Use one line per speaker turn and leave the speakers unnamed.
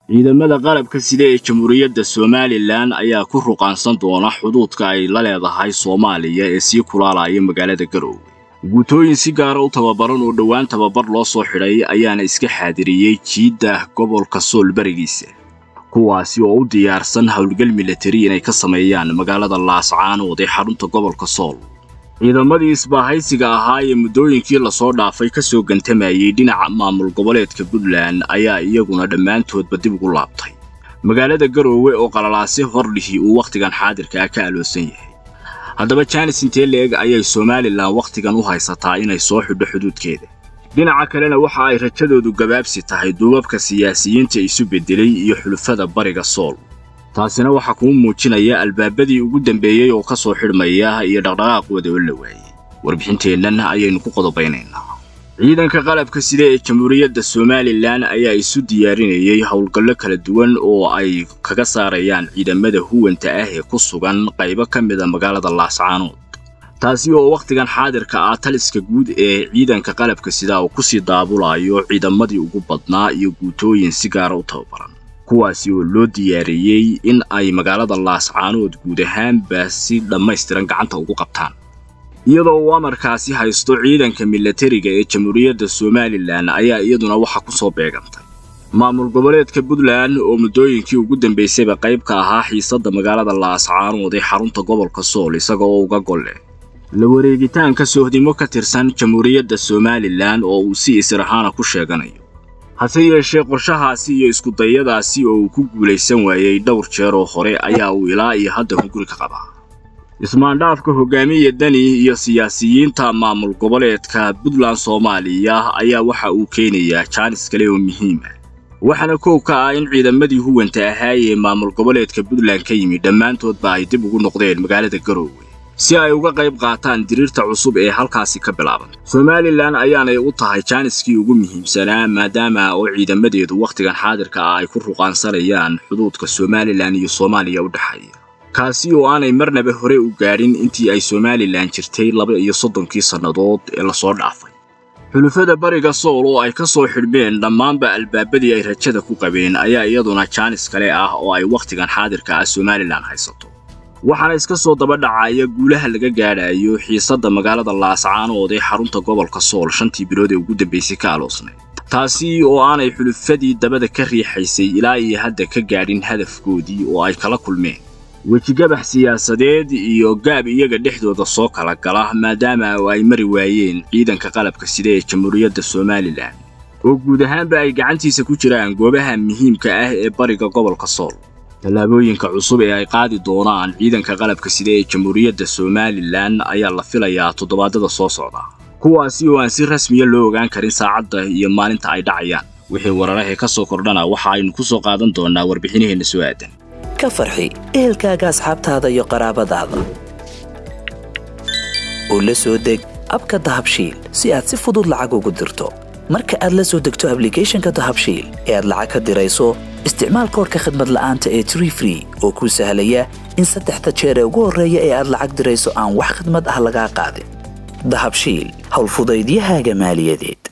ciidamada qalabka sida ee jamhuuriyadda somalilan ayaa ku ruqaansan doona xuduudka ay la leedahay soomaaliya ee sii kulaalaya magaalada garoowe guutooyin si gaara u tababaran oo dhowaan tababar loo soo xidhay ayaana iska xaadiriyey jiidda gobolka sool barigiisa kuwaasi oo u diyaarsan howlgal milatari inay ka sameeyaan magaalada laascaanood ee xarunta gobolka sool ciidamadii isbaahaysiga ahaa ee muddooyinkii lasoo dhaafay ka soo gantamayey dhinaca maamul goboleedka puntland ayaa iyaguna dhammaantoodba dib ugu laabtay magaalada garoowe oo qalalaase hordhihi uu wakhtigan xaadirka ah ka aloosan yahay haddaba jaanis intee leeg ayay somalilan wakhtigan u haysataa inay soo xidho xuduudkeeda dhinaca kalena waxa ay rajadoodu gabaabsi tahay duubabka siyaasiyiinta isu beddelay iyo xulufada bariga sool taasina waxaa kuu muujinaya albaabadii ugu dambeeyey oo ka soo xidhmaya iyo dhaqdhaqaaqooda oo la waayey warbixinteennan ayaynu ku qodobaynaynaa ciidanka qalabka sida ee jamhuuriyadda somalilan ayaa isu diyaarinayay howlgallo kala duwan oo ay kaga saarayaan ciidamada huwanta ah ee ku sugan qaybo ka mida magaalada laascaanood taasi oo wakhtigan xaadirka ah taliska guud ee ciidanka qalabka sida uu kusii daabulayo ciidamadii ugu badnaa iyo guutooyin si gaara u tababaran kuwaasi oo loo diyaariyey in ay magaalada laascaanood guud ahaanba si dhammaystiran gacanta ugu qabtaan iyadoo uu amarkaasi haysto ciidanka milatariga ee jamhuuriyadda somalilan ayaa iyaduna waxa ku soo beegantay maamul goboleedka puntland oo muddooyinkii ugu dambaysayba qayb ka ahaa xiisadda magaalada laascaanood ee xarunta gobolka sool isaga oo uga golle la wareegitaanka soohdimo ka tirsan jamhuuriyadda somalilan oo uu si israhaana ku sheeganayo hase yeeshee qorshahaasi iyo iskudayadaasi oo uu ku guulaysan waayey dhowr jeer oo hore ayaa uu ilaa iyo hadda hunguri ka qabaa ismaandhaafka hogaamiya dani iyo siyaasiyiinta maamul goboleedka puntland soomaaliya ayaa waxa uu keenayaa jaanis kale oo muhiim ah waxaana koow ka ah in ciidamadii huwanta ahaa ee maamul goboleedka puntland ka yimid dhammaantoodba ay dib ugu noqdeen magaalada garoowe si ay uga qayb qaataan diriirta cusub ee halkaasi ka bilaaban somalilan ayaanay u tahay jaaniskii ugu muhiimsanaa maadaama oo ciidamadeedu wakhtigan xaadirka ah ay ku ruqaansanayaan xuduudka somalilan iyo soomaaliya u dhexeeya kaasi oo aanay marnaba hore u gaadhin intii ay somalilan jirtay laba iyo soddonkii sannadood ee lasoo dhaafay xulufada bariga sool oo ay ka soo xidhmeen dhammaanba albaabadii ay rajada ku qabeen ayaa iyaduna jaanis kale ah oo ay wakhtigan xaadirka ah somalilan haysato waxaana iska soo daba dhacaya guulaha laga gaadhayo xiisadda magaalada laascaanood ee xarunta gobolka sool shantii bilood ee ugu dambaysay ka aloosnay taasi oo aanay xulufadii dabada ka riixaysay ilaa iyo hadda ka gaadhin hadafkoodii oo ay kala kulmeen wejigabax siyaasadeed iyo gaab iyaga dhexdooda soo kala gala maadaama oo ay mari waayeen ciidanka qalabka sida ee jamhuuriyadda somalilan oo guud ahaanba ay gacantiisa ku jiraan goobaha muhiimka ah ee bariga gobolka sool tallaabooyinka cusub ee ay qaadi doonaan ciidanka qalabka sida ee jamhuuriyadda somalilan ayaa la filayaa toddobaadada soo socda kuwaasi oo aan si rasmiya loo ogaan karin saacadda iyo maalinta ay dhacayaan wixii wararahee ka soo kordhana waxa aynu ku soo qaadan doonnaa warbixinaheenna soo aadan
ka farxi ehelkaaga asxaabtaada iyo qaraabadaada oo la soo deg abka dahabshiil si aad si fudud lacag ugu dirto marka aad la soo degto ablicathonka dahabshiil ee aad lacag ka dirayso isticmaal koorka khadmad la'aanta ee tree free oo kuu sahlaya in saddexda jeer ee ugu horreeya ee aad lacag dirayso aan wax khadmad ah lagaa qaadin dahabshiil howlfudaydiyahaaga maaliyadeed